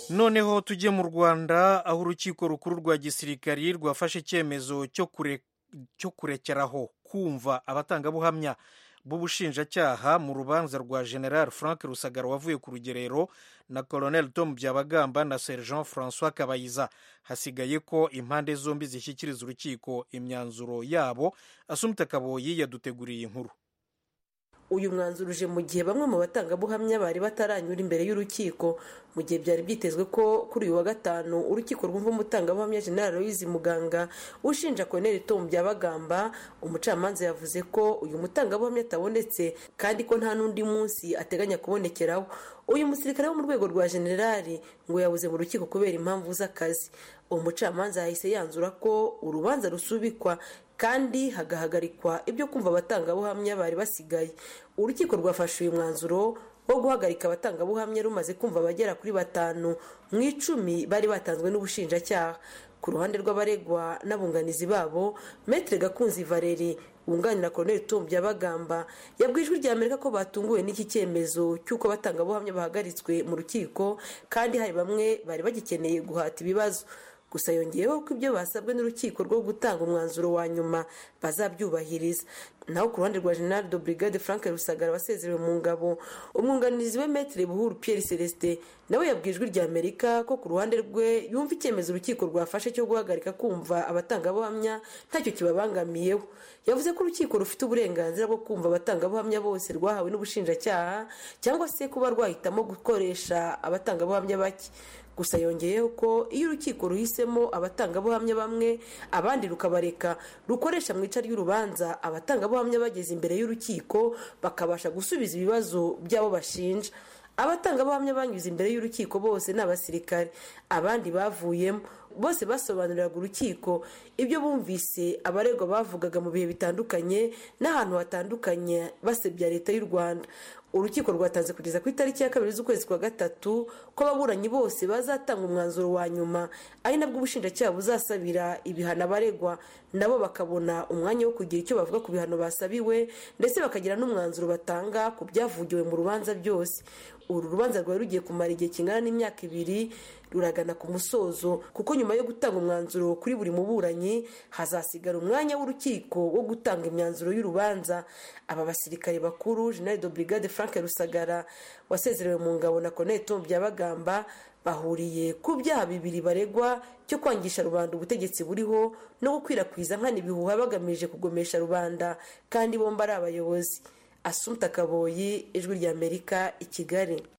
noneho tujye mu rwanda aho urukiko rukuru rwa gisirikari rwafashe icyemezo cyo kurekeraho kumva abatangabuhamya b'ubushinjacyaha mu rubanza rwa general frank rusagara wavuye ku rugerero na colonel tom byabagamba na sergent francois kabayiza hasigaye ko impande zombi zishyikiriza urukiko imyanzuro yabo asumita kaboyi yaduteguriye inkuru uyu mwanzuro uje mu gihe bamwe mu batangabuhamya bari bataranyura imbere y'urukiko mu gihe byari byitezwe ko kuri uyu wa gatanu urukiko rwumva umutangabuhamya general Louise muganga ushinja koneri tom byabagamba umucamanza yavuze ko uyu mutangabuhamya atabonetse kandi ko nta n'undi munsi ateganya kubonekeraho uyu musirikare wo mu rwego rwa generali ngo yabuze mu rukiko kubera impamvu z'akazi umucamanza yahise yanzura ko urubanza rusubikwa kandi hagahagarikwa ibyo kumva abatangabuhamya bari basigaye urukiko rwafashe uyu mwanzuro wo guhagarika abatangabuhamya rumaze kumva abagera kuri batanu mu icumi bari batanzwe n'ubushinjacyaha ku ruhande rw'abaregwa n'abunganizi babo metere gakunzi valeri wunganira koroneli tom byabagamba yabwiye ijwi rya amerika ko batunguwe n'iki cyemezo cy'uko abatangabuhamya bahagaritswe mu rukiko kandi hari bamwe bari bagikeneye guhata ibibazo gusa yongeyeho ko ibyo basabwe n'urukiko rwo gutanga umwanzuro wa nyuma bazabyubahiriza naho ku ruhande rwa general de brigade frank rusagara wasezerewe mu ngabo umwunganizi we metere buhuru pierre celestin nawe yabwiye ijwi rya amerika ko ku ruhande rwe yumva icyemezo urukiko rwafashe cyo guhagarika kumva abatangabuhamya ntacyo kibabangamiyeho yavuze ko urukiko rufite uburenganzira bwo kumva abatangabuhamya bose rwahawe n'ubushinjacyaha cyangwa se kuba rwahitamo gukoresha abatangabuhamya bake gusa yongeyeho ko iyo urukiko ruhisemo abatangabuhamya bamwe abandi rukabareka rukoresha mu ica ry'urubanza abatangabuhamya bageze imbere y'urukiko bakabasha gusubiza ibibazo by'abo bashinja abatangabuhamya banyuze imbere y'urukiko bose ni abasirikare abandi bavuyemo bose basobanuriraga urukiko ibyo bumvise abaregwa bavugaga mu bihe bitandukanye n'ahantu hatandukanye basebya leta y'u rwanda urukiko rwatanze kugeza ku itariki ya kabiri z'ukwezi kwa gatatu ko ababuranyi bose bazatanga umwanzuro wa nyuma ari nabwo ubushinjacyaha buzasabira ibihano abaregwa nabo bakabona umwanya wo kugira icyo bavuga ku bihano basabiwe ndetse bakagira n'umwanzuro batanga ku byavugiwe mu rubanza byose uru rubanza rwari rugiye kumara igihe kingana n'imyaka ibiri ruragana ku musozo kuko nyuma yo gutanga umwanzuro kuri buri muburanyi hazasigara umwanya w'urukiko wo gutanga imyanzuro y'urubanza aba basirikare bakuru general de brigade frank rusagara wasezerewe mu ngabo na colonel tom byabagamba bahuriye ku byaha bibiri baregwa cyo kwangisha rubanda ubutegetsi buriho no gukwirakwiza nkana ibihuha bagamije kugomesha rubanda kandi bombi ari abayobozi asumta kaboyi ijwi ry'amerika i kigali